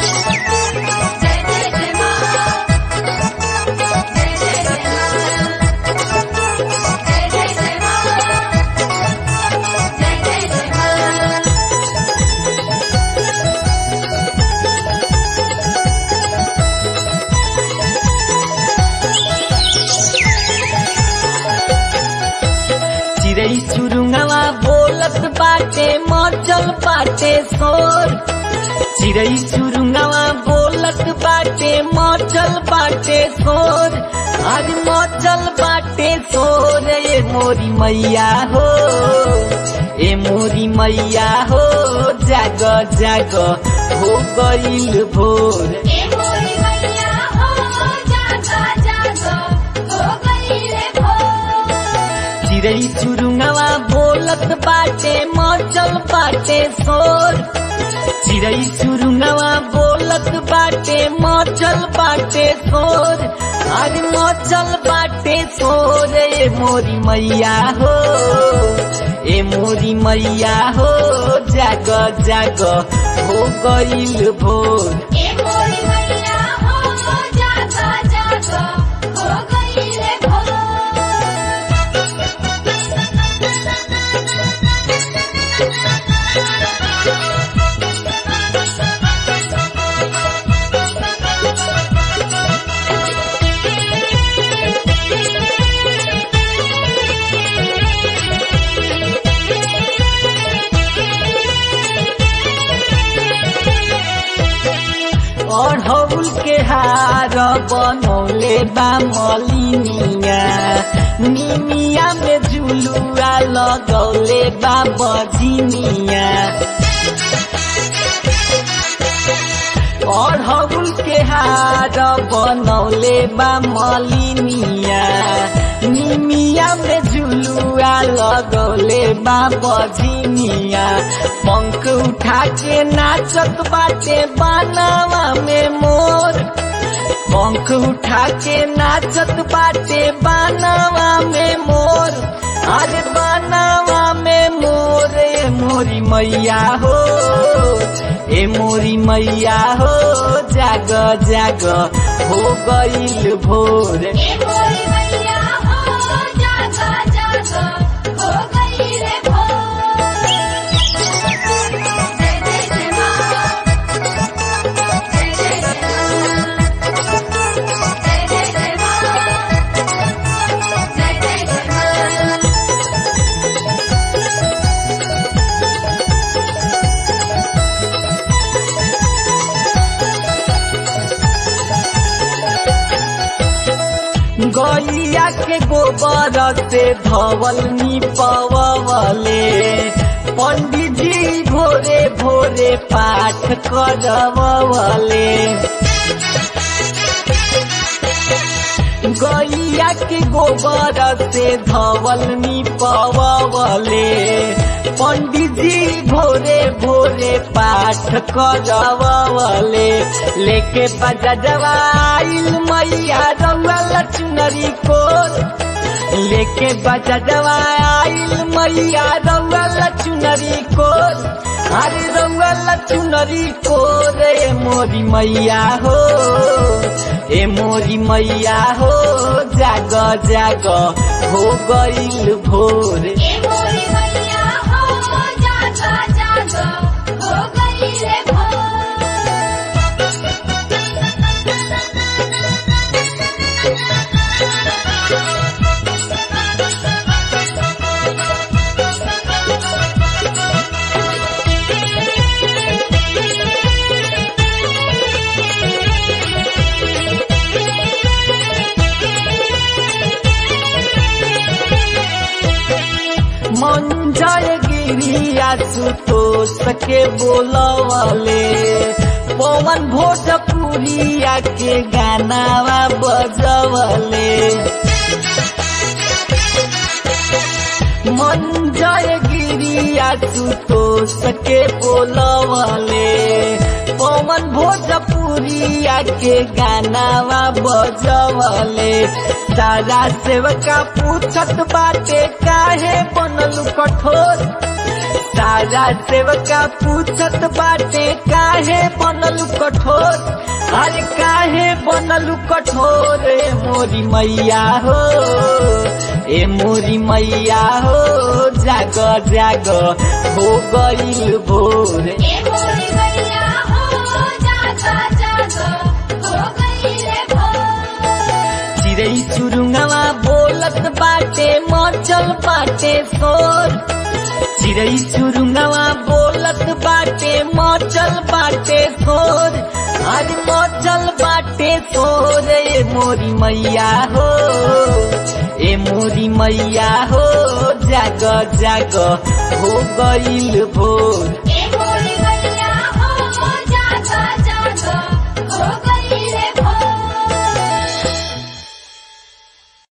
जय जय जय माँ जय जय जय माँ जय जय जय माँ जय जय जय माँ चिड़ै चुरुंगवा बोलत बाटे मचल बाटे शोर चिड़ै चुरुंगवा बोलत बाटे मचल बाटे शोर आज मचल बाटे शोर ए मोरी मैया हो ए मोरी मैया हो जाग जाग हो गईल भोर ए मोरी मैया हो जागा जागा हो गई रे भोर चिड़ै चुरुंगवा बोलत बाटे मचल बाटे शोर चिड़ै चुरुंगवा बोलत बाटे मचल बाटे शोर आज मचल बाटे शोर ए मोरी मैया हो ए मोरी मैया हो जाग जाग हो गईल भोर ए मोरी मैया हो जागा जागा हो गई रे भोर अढ़ौल के हार बनौले बा मलिनिया निमिया में झुलुआ लगौले बा बजिनिया अढ़ौल के हार बनौले बा मलिनिया निमिया में झुलुआ लगौले बा बजिनिया पंख उठा के नाचत बाटे बानावा में मोर पंख उठा के नाचत बाटे बानावा में मोर अरे बानावा में मोर ए मोरी मैया हो ए मोरी मैया हो जाग जाग हो गईल भोर ए मोरी मैया हो जागा जागा हो गई रे भोर जय जय जय माँ जय जय जय माँ जय जय जय माँ जय जय जय माँ गैया के गोबर से धवल निपवले पंडित जी भोरे भोरे पाठ करवले गैया के गोबर से धवल निपवले पंडित जी भोरे भोरे पाठ करवले लेके बजवाइल मैया रउआ लक्ष्मरी को लेके बजवाइल मैया रउआ लक्ष्मरी को अरे रउआ लक्ष्मरी को रे मोरी मैया हो ए मोरी मैया हो जाग जाग हो गईल भोर ए मोरी मैया हो जागा जागा हो गई रे भोर मंजर गिरिया सुतोष के बोलवले पवन भोजपुरिया के गानावा बजवले मंजर गिरिया सुतोष के बोलवले पवन भोजपुरी गिरिया के गानावा बजवले सारा सेवका पूछत बाटे काहे बनल कठोर सारा सेवका पूछत बाटे काहे बनल कठोर अरे काहे बनल कठोर ए मोरी मैया हो ए मोरी मैया हो जाग जाग हो गईल भोर ए मोरी मैया हो जागा जागा हो गईले भोर चिड़ै चुरुंगवा बोलत बाटे मचल बाटे शोर चिड़ै चुरुंगवा बोलत बाटे मचल बाटे शोर अरे मचल बाटे शोर ए मोरी मैया हो ए मोरी मैया हो जाग जाग हो गईल भोर ए